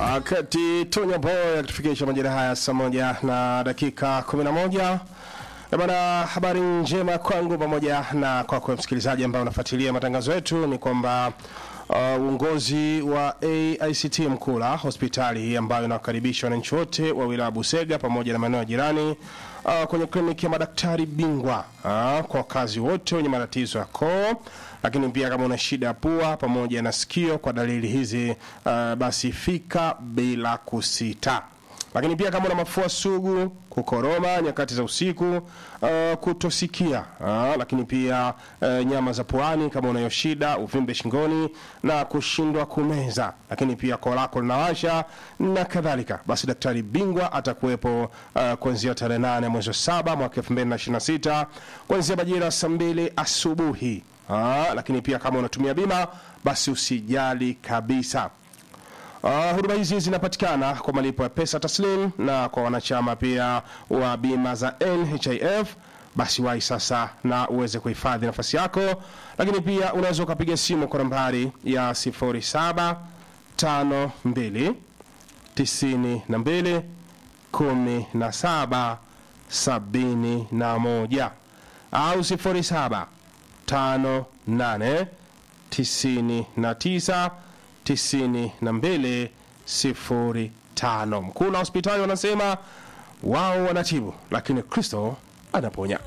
Wakati Tonya Boy akitufikisha majira haya saa moja na dakika 11 Eh bana, habari njema kwangu pamoja na kwako msikilizaji ambaye unafuatilia matangazo yetu ni kwamba uh, uongozi wa AICT Mkula hospitali hii ambayo inawakaribisha wananchi wote wa wilaya Busega pamoja na maeneo ya jirani uh, kwenye kliniki ya madaktari bingwa uh, kwa wakazi wote wenye matatizo ya koo, lakini pia kama una shida ya pua pamoja na sikio, kwa dalili hizi uh, basi fika bila kusita lakini pia kama una mafua sugu, kukoroma nyakati za usiku, uh, kutosikia uh, lakini pia uh, nyama za puani kama unayo shida, uvimbe shingoni na kushindwa kumeza, lakini pia koo lako linawasha na kadhalika, basi daktari bingwa atakuwepo uh, kuanzia tarehe nane mwezi wa saba mwaka 2026 kuanzia majira saa mbili asubuhi. Uh, lakini pia kama unatumia bima basi usijali kabisa. Uh, huduma hizi zinapatikana kwa malipo ya pesa taslim na kwa wanachama pia wa bima za NHIF. Basi wahi sasa na uweze kuhifadhi nafasi yako, lakini pia unaweza ukapiga simu kwa nambari ya 0752 92 17 71 au 07 58 99 92 05. Mkuu na hospitali wanasema wao wanatibu, lakini Kristo anaponya.